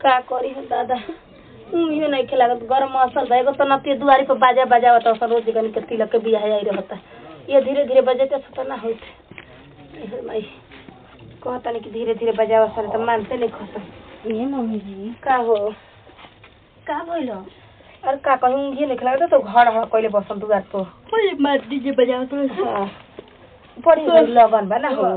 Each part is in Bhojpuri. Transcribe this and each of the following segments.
का करी हम दादा उइयो नहीं खेलागत गरम मौसम बा एगो तो नती दुआरी पर बाजा बजावत असन रोज गनी के तिलक के बियाह आई रहता ये धीरे धीरे बजते तो ना होते एहर माई कहता नहीं कि धीरे धीरे बजावा सर तो मानते नहीं खसन ए मम्मी जी का हो का भइलो अरे का कहूँ ऊँघिए नहीं खेलागत तो घर हड़ कैले बसन दुआर पर ओए मार दीजिए बजाओ तो हाँ। बड़ी बड़ी लगन बा ना हो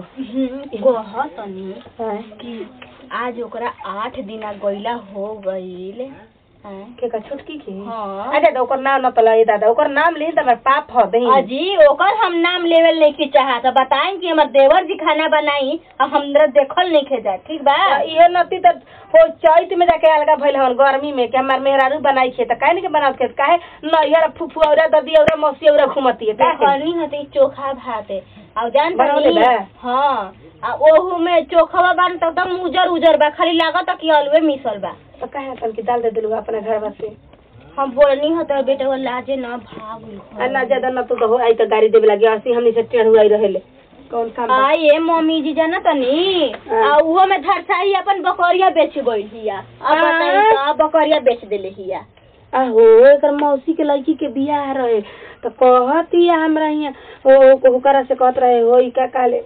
कह तनी हाँ। कि आज ओकरा आठ दिना गईला हो गईल हैं? के का छुटकी की हाँ। अरे दादा ओकर नाम न पला ए दादा ओकर नाम ली त हमर पाप ह दही अजी ओकर हम नाम लेवल नहीं के चाहत बताएं कि हमर देवर जी खाना बनाई और हमरा देखल नहीं खेजा ठीक बा इहे नती त हो चैत में जाके अलगा भइल हन गर्मी में कि हमार मेहरारू बनाई छे त काहे नहीं के बनावत के काहे नैहर फुफु औरा ददी औरा मौसी औरा घुमती है काहे करनी हते चोखा भात है और जान बनौले तनी बा? हाँ आ ओहू में चोखवा बन त एकदम उजर उजर बा खाली लागत कि अलवे मिसल बा त काहे तन की डाल दे दिलु अपना घर बसे हम बोलनी हते बेटा वो लाजे ना भाग आ ना ज्यादा न तू तो हो आई त गाड़ी देबे लगी असि हमनी से टेढ़ हुआई रहेले कौन काम बा? आ ये मम्मी जी जाना तनी हाँ। आ उहो में धरसाई अपन बकरिया बेच गइल हिया अब हाँ। बताई तो बकरिया बेच देले हिया आहो एकर मौसी के लड़की के बियाह रहे तो कहती हमरा हियां ओ ओकरा से कहत रहे हो ई का काले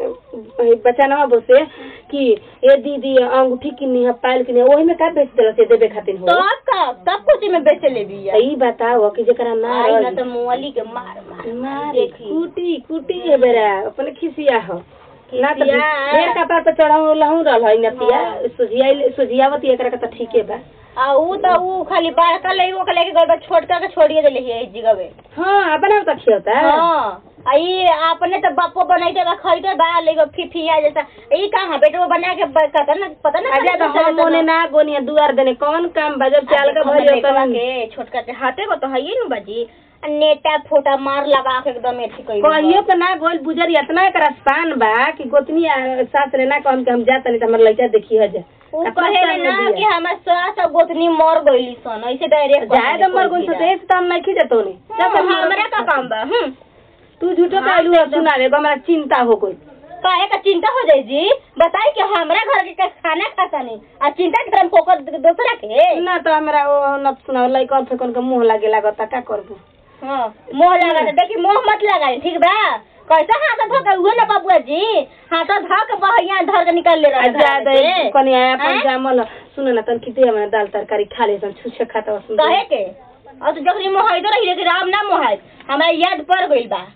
बचानवा बोसे कि ए दीदी अंगूठी किनी है पायल किनी है ओही में का बेच देला से देबे खातिर हो तब का सब कुछ में बेच ले बिया तो ई बताओ कि जेकरा ना आई ना रही तो मुअली के मार मार मार देखी। कुटी कुटी है बेरा अपने खिसिया हो ना तो खिसिया। ढेर कपार पे चढ़ाऊ लहू रहल है नतिया हाँ। सुझिया सुझियावती एकरा के तो ठीके बा आ ऊ तो ऊ खाली बड़का ले वो के लेके गइल बा छोटका के छोड़िए देले हिया इस जगह पे हाँ अपना तो खियोता हाँ आ ई अपने तो बापो बनाइते बा खरीदे बा लेगो फिफिया जैसा ई कहां बेटा वो बना के ब- कहता ना पता ना अजा तो हम ओने ना गोनिया दुआर देने कौन काम बजब चाल का भइल लड़का होता के छोटका के हाथे को तो है ही नु बाजी आ नेटा फोटा मार लगा के एकदम एथी कइल कहियो पे ना गोल बुजर इतना एकरा स्थान बा कि गोतनी आ, सास रे ना कहम कि हम जात नहीं त हमर लइका देखी है जा ऊ अपना कहे स्थान में ना बिया। कि हमर सास और गोतनी मर गइली सन ऐसे डायरेक्ट जाए तो मर गोल से तो हम नहीं खींचतो ने हमरा का काम बा हम तू झूठो कहलू है सुनावे हमरा चिंता हो गई काहे का चिंता हो जाई जी बताई कि हमरा घर के का खाना खाता नहीं आ चिंता के तरफ फोकस दूसरा के ना तो हमरा ओ न सुनाव लइका फेकन के मुंह लागे लागता का करबू हाँ मोह लगा दे देखी मोह मत लगाई ठीक बा कैसा हाथ धो के उहे ना बबुआ जी हाथ धो के बहैया धर के निकाल ले रहा जा दे कनी आया अपन हैं? जामल सुन ना तन किते हमरा दाल तरकारी खा ले सन छुछे खाता सुन कहे के और तो जखनी मोहाई तो रही लेकिन राम ना मोहाई हमरा याद पड़ गइल बा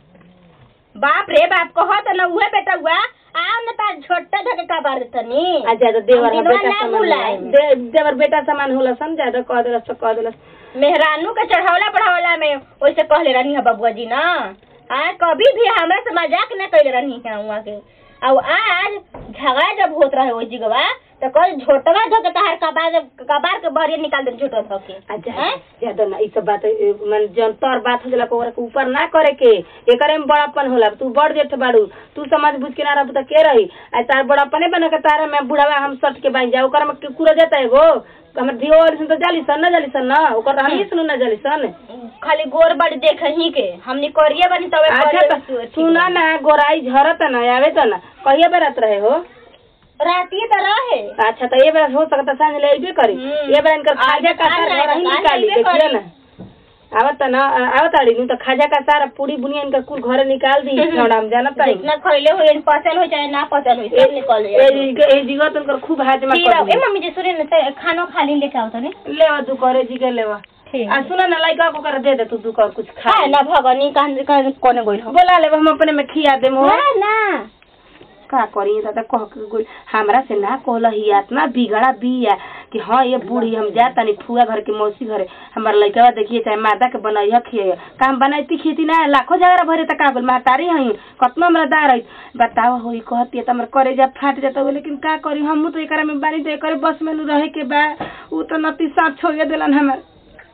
बाप रे बाप कहत ना उहे बेटा हुआ आ न तार छोटा धके का बार देतनी आ ज्यादा देवर हम हा दिनवा बेटा ना समान होला। भुलाएम। दे देवर बेटा समान होला सन ज्यादा कह देलस तो कह देलस मेहरानू के चढ़ावला पढ़ावला में वैसे कहले रहनी है बबुआ जी ना आ कभी भी हमरा से मजाक न कैले रहनी है हुआ के और आज झगड़ा जब होत रहे ओई जगवा तो कल झोटवा धो के तहार कबार कबार के बहरिया निकाल दे झोटवा धो के आ जा हैं? ज्यादा ना ई सब बात ए, मन जन तोर बात हो जाला ओकरा के ऊपर ना करे के एकरे में बड़ापन होला तू बड़ जेठ बाड़ू तू समझ बुझ के ना रहबू त के रही आ तार बड़ापने बना के तारा में बुढ़ावा हम सट के बांध जा ओकरा में के कुरो जाता एगो हमर दियो वाली सन तो जाली सन ना जाली सन ना ओकर हम ही सुनु ना जाली सन खाली गोर बड़ी देख ही के हमनी करिए बनी तबे अच्छा करिए तो बनी तू- सुना ना गोराई झरत ना आवे त ना कहिए बरत रहे हो राती तो रहे अच्छा तो ये बार हो सकता सांझ ले अइबे करी हम्म। ये बार इनकर आज- खाजा का आज सार आएगा, घर ही आज निकाली अइबे देखिए करी। ना आवत ना आवत आड़ी नु तो खाजा का सारा पूरी बुनिया इनका कुल घरे निकाल दी छोड़ा हम जानत नहीं जितना खइले हो पचल हो चाहे ना पचल हो सब निकल ए जाए ए जीवा तुमकर खूब हाजमा फिर कर अब- ए दी मम्मी जी सुने ना ते खाना खा ली लेके आओ तो ने लेवा तू करे जी के लेवा ठीक आ सुना ना लइका को कर दे दे तू तू कर कुछ खा है ना भगनी कहां कहां कोने गइल हो बोला ले हम अपने में खिया दे मो ना ना का करी दादा कह के गोल हमरा से ना कहल ही इतना बिगड़ा बिया कि हाँ ये बूढ़ी हम जा तनी फुआ घर के मौसी घरे हमार लइका देखिए चाहे माता के बनैया खिए काम बनाई खेती ना लाखों जगह भरे त का बोल महतारी हई कतना हमरा दार है बताओ होई कहती है त हमर करे जा फाट जाता हो लेकिन का करी हम तो एकरा में बानी तो एकरे बस में नु रहे के बा उ तो नती साथ छोड़ देलन हमर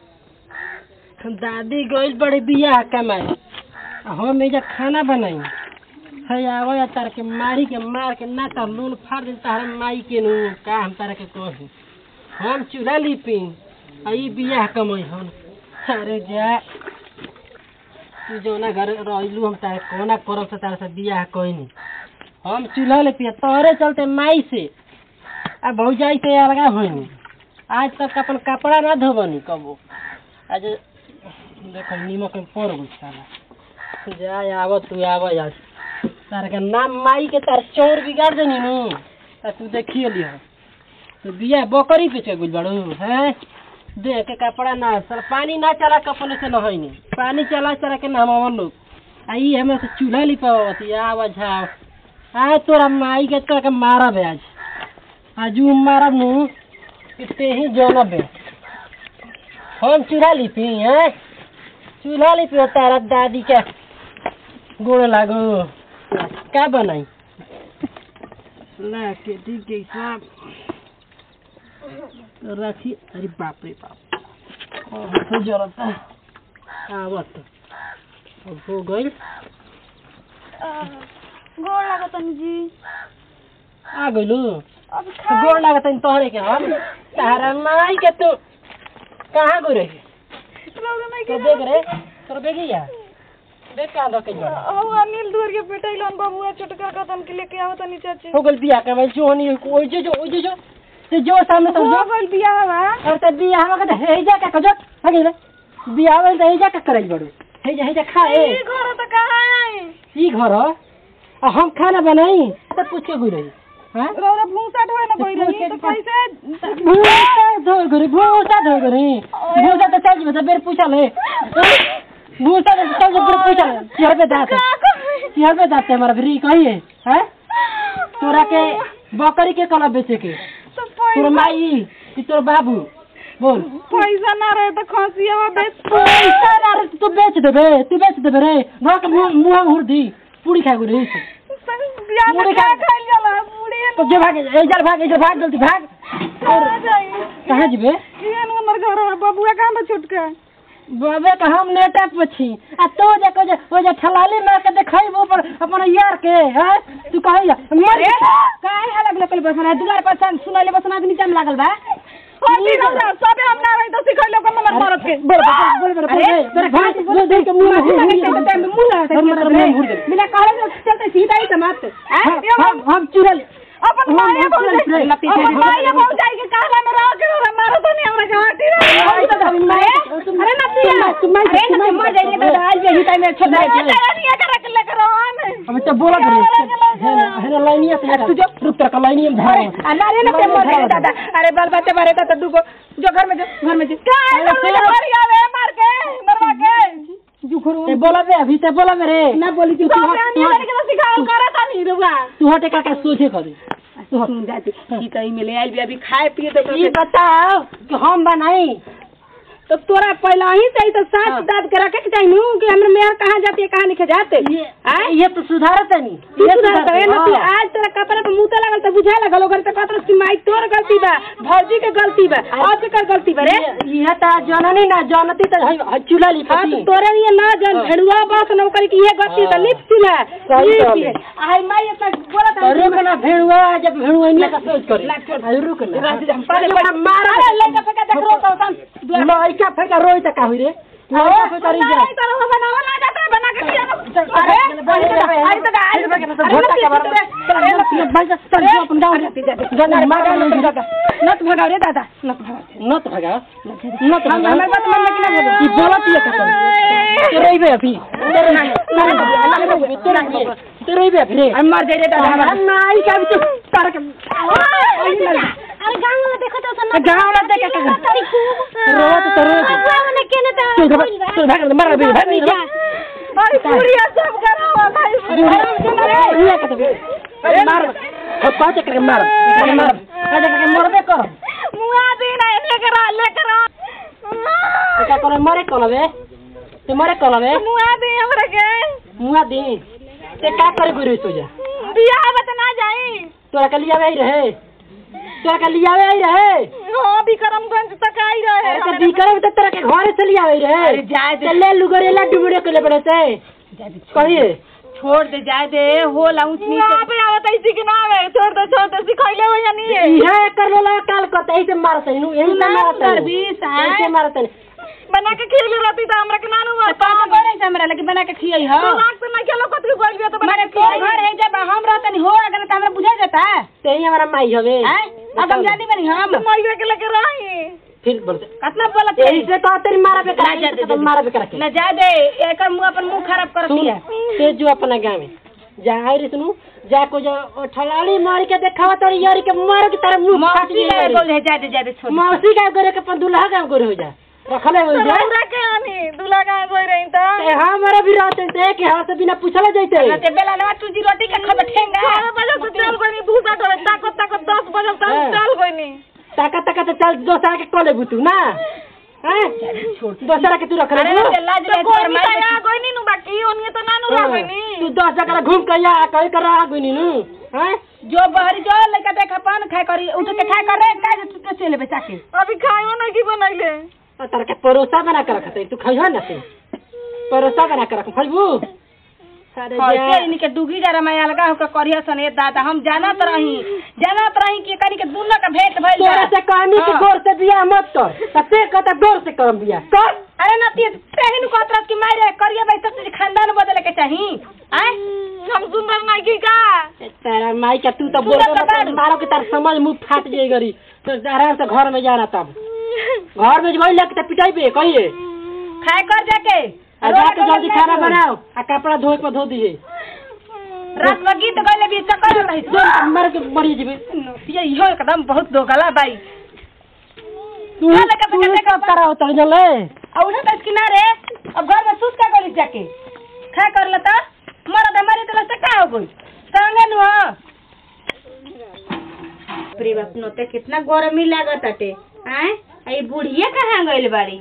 दादी गइल बड़े बियाह कमाए आ हम एजा खाना बनाई है आवे तार के मारी के मार के ना तो लून फाड़ दे तारा माई के नु का हम तारा के कही हम चूल्हा लिपी आ ई बियाह कमाई हम अरे जा तू जौना घर रहलू हम तारा कोना करब से तारा से बियाह कइनी हम चूल्हा लिपी तोहरे चलते माई से आ भौजाई से अलगा होइनी आज तक अपन कपड़ा ना धोबनी कबो आज देखो नीमक में पड़ गई साला जा आव तू आव आज तार के नाम माई के तार चोर बिगाड़ देनी नु आ तू देखिए लियो तो बिया बकरी पे गुल बड़ू हैं देख के कपड़ा ना सर पानी ना चला कपड़े से नहैनी पानी चला चला के नहमावन लोग आई हमें से चूल्हा लिपावती आव झाव आज तोरा माई के कर के मारब आज आज उ मारब नु इतने ही जनब है हम चूल्हा लिपी हैं चूल्हा लिपी तारा दादी के गोड़ लागो का बनाई ला के ठीक के हिसाब तो रखी अरे बाप रे बाप और हाथ जरता आवत अब हो गई गोड़ लागत जी आ गइलू अब गोड़ लागत है तोहरे के हम तारा माई के तू कहाँ गई रही तो देख रे तोर बेगिया देख कहाँ दो के जोड़ा ओ अनिल दूर के पेटैलन बबुआ चटकर कतन के लेके आवत नी चाची हो गइल बिया के भाई जो नहीं ओइ जो जो ओइ जो जो ते जो सामने तो जो गइल बिया हवा और ते बिया हम के हे जा के कजो हगे रे बिया आवे ते हे जा के करई बड़ू हे जा हे जा खा ए ई घर त कहां आई ई घर ह? आ हम खाना बनाई तो पूछ के गई रही हां रौरा भूसा ढोए न कोई रही तो कैसे भूसा धो गरी भूसा धो गरी भूसा तो चल जी बेर पूछा ले भूसा तो चल जी बेर पूछा ले चिहर पे दांत है चिहर पे दांत है हमारा फ्री कहिए हैं तोरा के बकरी के कला बेचे के तो तोर माई कि तोर बाबू बोल पैसा ना रहे तो खसिया बेच पैसा ना रे, तू बेच देबे तू बेच देबे रे घर के मुंह मुंह में हुर दी पूरी खा गई बिया मुड़ी में खा- क्या खाइल जाला मुड़ी तो जे भाग इधर भाग इधर भाग जल्दी भाग और कहां जाई कहाँ जीबे केन हमर घर है बबुआ कहां बा छुटका बाबे का हम नेटा पछी आ तो जे को जे ओ जे ठलाली मार के देखई वो पर अपन यार के हैं तू कहिया मर काहे हाल लगले कल बस दुआर पर सन सुनले बस आदमी टाइम लागल बा होती हमरा सबे हम ना रही तो सिखैलो कम नंबर मारत के बोल बोल बोल बोल तेरे भाग बोल दे के मुंह में मुंह लगा मुंह में हुर दे बिना कहले चलते सीधा ही समाप्त हम हम चुरल अपन माया पहुंच जाई अपन माया पहुंच जाई के कहला में रह के हमरा मारो तो नहीं हमरा के हाटी रे अरे ना पिया अरे ना मर जाइए तो आज भी हिता में छोड़ तेरा नहीं कर के लेकर आन अब तो बोला करे है ना लाइनिया से तू जो रुक तेरा लाइनिया में धारा अरे ना पे मर जाइए दादा अरे बाल बच्चे मारे तो दुगो जो घर में जो घर में जो काय मार आवे मार के मरवा के ए बोला बे अभी ते बोला मेरे ना बोली तू सब रानी वाले के तो सिखाओ करे ता नहीं रुआ तू हटे का सोचे करे सुन जाती ई कहीं मिले आई भी अभी खाए पिए तो ये बताओ कि हम बनाई तो तोरा पहला ही से तो साथ हाँ। दाद के रखे के चाहिए नु कि हमरे मेयर कहाँ जाती है कहाँ लिखे जाते ये आय? ये तो सुधारत है नहीं तू ये सुधार करे ना तू हाँ। आज तेरा कपड़ा पे मुंह लगल तो बुझाए लगल ओकर तो कहत कि माई तोर गलती बा भौजी के गलती बा और के कर गलती बा रे ये ये तो जननी ना जनती तो है- है चूल्हा ली हाँ तो पति तोरे लिए ना जन हाँ। भेड़ुआ बस नौकरी की ये गलती तो हाँ। लिप सिला सही लिप कहले। सिला। आई माई इतना बोला था अरे मना भेड़ुआ जब भेड़ुआ नहीं का सोच करे लाग छोड़। अरे रुक ना पहले पहले मारा अरे लड़का फेंका देख रो तो तम लड़का फेंका रोई तक का हुई रे लड़का फेंका रही जा तरह बनावा ना जाता है बना के दिया ना अरे आई तो आई तो झोटा के बारे में भाई चल जो अपन गांव जाना मार ले जगह नत भगाओ रे दादा नत भगाओ नत भगा नत हम भगा हमारे बात मन में कि ना बोलो ये बोलत ये का तेरे ही बे अभी तेरे ही तेरे ही तेरे ही बे अभी हम मर जाए रे दादा हमारा नाई का भी तो तार के अरे गांव वाला देखो तो सन्ना गांव वाला देख के तारी खूब रोत तो रोत अबुआ ने केने ता तू भाग तू भाग मार अभी भाग नहीं जा अरे पूरी सब करावा भाई ये का अरे मार अब पाँच करके मार करके मार आज करके मरबे कर मुआ दी ना लेकर आ लेकर आ क्या करे मरे कल बे ते मरे कल बे मुआ दी हमरा के मुआ दी ते का करे गुरु तो जा बियाह बत ना जाई तोरा के लिया आई रहे तोरा के लिया आई रहे हां विक्रमगंज तक आई रहे अरे तो बीकर तो तेरा के घर से लिया आई रहे अरे जाए दे। चले लुगरेला डुबड़े के ले पड़े से कहिए छोड़ दे जाए दे हो ला ऊंच मुआ नीचे पे आवत ऐसी कि ना आवे छोड़ दे छोड़ दे सिखैले हो या नहीं है इहे कर लो काल करते ऐसे मारते नु यही से मारते कर बीस, हाँ? ऐसे मारते बना के खिल रहती तो हमरा के नानू हुआ पापा बने से हमरा लगे बना के खियाई हो तो लाख से ना खेलो कतरी बोल गया तो बना मारे के तो खिलाई। घर है जब हम रहते नहीं हो अगर तो हमरा बुझा जाता है ते ही हमारा माई हवे हैं? अब हम जानी बनी हम तो मइया के लेके रही फिर बोलते कितना बोलत यही से कहा तेरी मारा पे ना करा जा दे, के मारा पे करा के न जा दे एकर मुंह अपन मुंह खराब करती है ते जो अपना गाँव में जा रे सुनू जा को जो ठलाली मार के देखावा तो यार के मार के तारा मुंह फाट मौसी जाए का बोल है जा दे जा दे छोड़ मौसी का गोरे के अपन दुल्हा का गोरे हो जा रखले हो जा के आनी दूल्हा कहाँ गई रही तो ए हमारा भी रहते थे कि हमरा से बिना पूछले जैते न ते बेला ना तू जी रोटी का खब ठेंगा बारह बजे से चल गई नी भूसा करे ताकत ताकत दस बजे तक हाँ। चल गई नी ताका ताका तो चल दोसरा के कॉले बुतू ना हैं दोसरा के तू रख अरे ले ते लाज तो ले कोई पर नहीं मार आया गई नी नु बाकी ओनिए तो नानू ला गई नी तू दस जगह घूम के या कहीं कर रहा गुनी नु हैं जो बहरी जो लड़का देखा पान खाए करी उठ के खाए कर रे का जे तू चले बेचा के अभी खायो नहीं की बनैले तार के परोसा बना के रखते तू खइहो ना तू परोसा बना के रख खइबू अरे जा। ऐसे इनके डुगी जरा मैं अलगा होकर करिया सन ए दादा हम जानत रही जानत रही कि कनी के दोनों का भेंट भइल तोरा से कहनी कि हाँ। गोर से बियाह मत कर तते कहता गोर से करम बियाह कर अरे नती तेहिन को तरह की मारे करिया भाई सब तुझे खानदान बदले के चाही आय हम सुंदर नहीं की का तेरा माई का तू तो तू बोल तो बता। मारो के तार समझ मुंह फाट जाए गरी तो आराम से घर में जाना तब घर में जब लेके तो पिटाई पे कहिए खाए कर जाके आ जाके जल्दी खाना बनाओ आ कपड़ा धोए पर धो दिए रात में गीत गले भी चक्कर रही जो मर के मरी जीबे ये इहो एकदम बहुत दोगला भाई तू चल, लेके तू लेके सब कराओ तो जले और उन्हें तो किनारे अब घर में सूस का गली जाके खा कर लेता मरद हमारी तरह से का हो गई संगे नु हो प्रे बाप नोते कितना गरमी लागत अटे आय आई बुढ़िया कहाँ गइल बाड़ी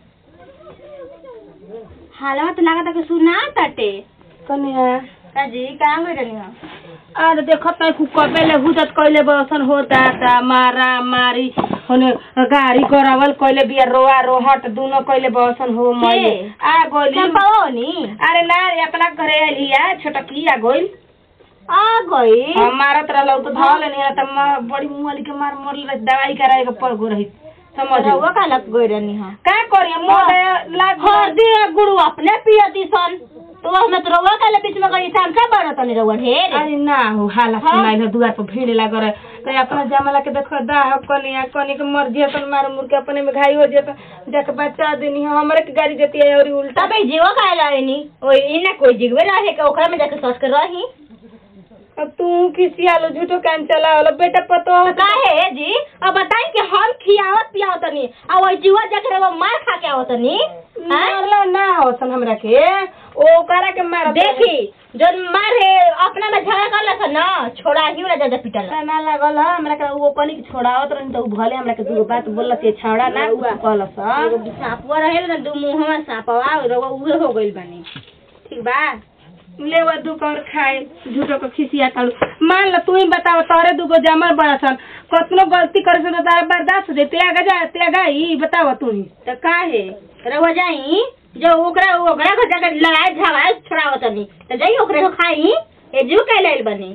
हालवा तो लागत कि सुना तटे कनिया काजी कहाँ गइल रहनी हो अरे देखो तै कु कबेले हुदत कइले बसन होता ता मारा मारी होने गाड़ी गरावल कइले बिया रोआ रोहट दोनों कइले बसन हो मई के? आ गोली चंपाओ नी अरे ना रे अपना घरे आलिया छोटकी आ गोइल आ गई हम मारत रहलौ तो धल नहीं त म- बड़ी मुंहली के मार मरल रही दवाई कराए के पड़ गो रही समझ रउआ का लग गई रहनी हो का करिए मोर लाग हरदी गुड़ू अपने पियती सन तो उसमें तो रउआ का बीच में गई शाम का बड़ा तनी रउआ ढेर अरे ना हो हाला हाँ? सुनाई हो दुआर पर भीड़ लग रहे तो अपना जमला के देखो दाह कनिया कनी के मर जिया तन मार मुर के अपने में घाई हो जिया जाके बच्चा देनी है हमरे के गाड़ी देती है और उल्टा तब जीवा का लाइनी ओए इना कोई जिगवे रहे के ओकरा में जाके सोच कर रही अब तू किसी आलो झूठो कान चला वाला बेटा पतो तो काहे जी अब बताई कि हम खियावत पियावत तनी आ ओई जीवा जाके रउआ मार खा के आवत तनी मारला ना हो सन हमरा के ओ करा के मार देखी जन मार है अपना में झगड़ा कर लसन ना छोड़ा ही ना ज्यादा पिटल ना लागल ह हमरा के वो पानी के छोड़ावत रहनी तो उ भले हमरा के दूगो बात बोलला से छाड़ा ना कहलस एगो सांपवा रहे ना दू मुंहवा सांपवा रउआ उहे हो गइल बानी ठीक बा लेवा दू कर खाए झूठो को खिसिया कालू मान ला तू ही बताव तोरे दूगो जमर बड़ा सन कतनो गलती करे से तो तारा बर्दाश्त दे त्यागा जा त्यागा ही बताव तू ही तो काहे रउआ जाई जो ओकरा ओकरा घर जाके लड़ाई झगड़ा छोड़ावत तनी तो जाई ओकरे को खाई ए जू के लेल बनी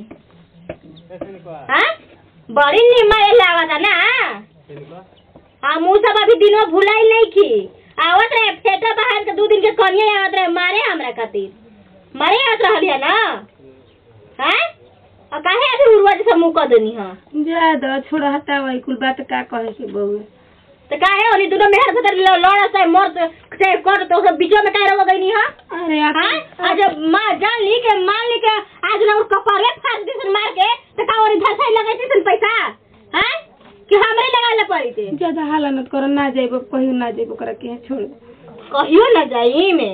हाँ बड़ी निमय लागत है ना आ मुँह सब अभी दिनों भुलाई नहीं की आवत रहे फेटा बाहर के दू दिन के कनिया आवत रहे मारे हमरा खातिर मारे आवत रहलिया ना हैं और काहे अभी उड़वा जैसा मुँह कर देनी हाँ जा दो छोड़ा हटा वही कुल बात का कहे के बहू तो काहे ओनी दोनों मेहर खातिर लड़ा से मर से कर तो सब बीचो में काहे रह गई हाँ अरे हाँ? आप आज माँ जान ली के मान ली के आज ना उसका कपारे फाड़ दी सन मार के तो का और धसाई लगाई थी सन पैसा हैं कि हमरे लगा ले पड़ी थी ज्यादा हाला मत करो ना जाइबो कहियो ना जाइबो करा के छोड़ कहियो न जाई में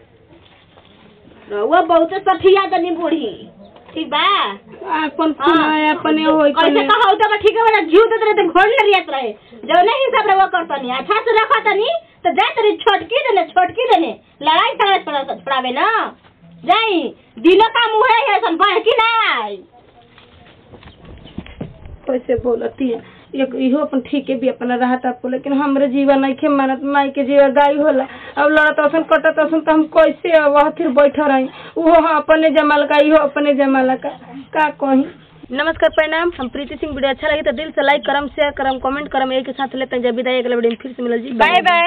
रउआ बहुत सठिया तनी बूढ़ी ठीक बा अपन खुना अपने होई कैसे कने कहा तो ठीक है वाला जीव देते रहे तो घोड़ न रियत रहे जो नहीं हिसाब रउआ करतनी अच्छा से रखा तनी तो जा तेरी छोटकी देने छोटकी देने लड़ाई झगड़ा छोड़ा छोड़ावे ना जाई दिनो का मुँह है सन बढ़ की ना आई कैसे बोलती है एक इहो अपन ठीके भी अपना रहता आपको लेकिन हमरे जीवन नहीं खे मानत माई के जीवन गाय होला अब लड़त असन कटत असन तो हम कैसे अब वहाँ फिर बैठा रही उहो हाँ अपने जमाल का इहो अपने जमाल का का कही नमस्कार प्रणाम हम प्रीति सिंह वीडियो अच्छा लगे तो दिल से लाइक करम शेयर करम कमेंट करम एक साथ लेते हैं जब विदाई अगले वीडियो में फिर से मिलल जी बाय बाय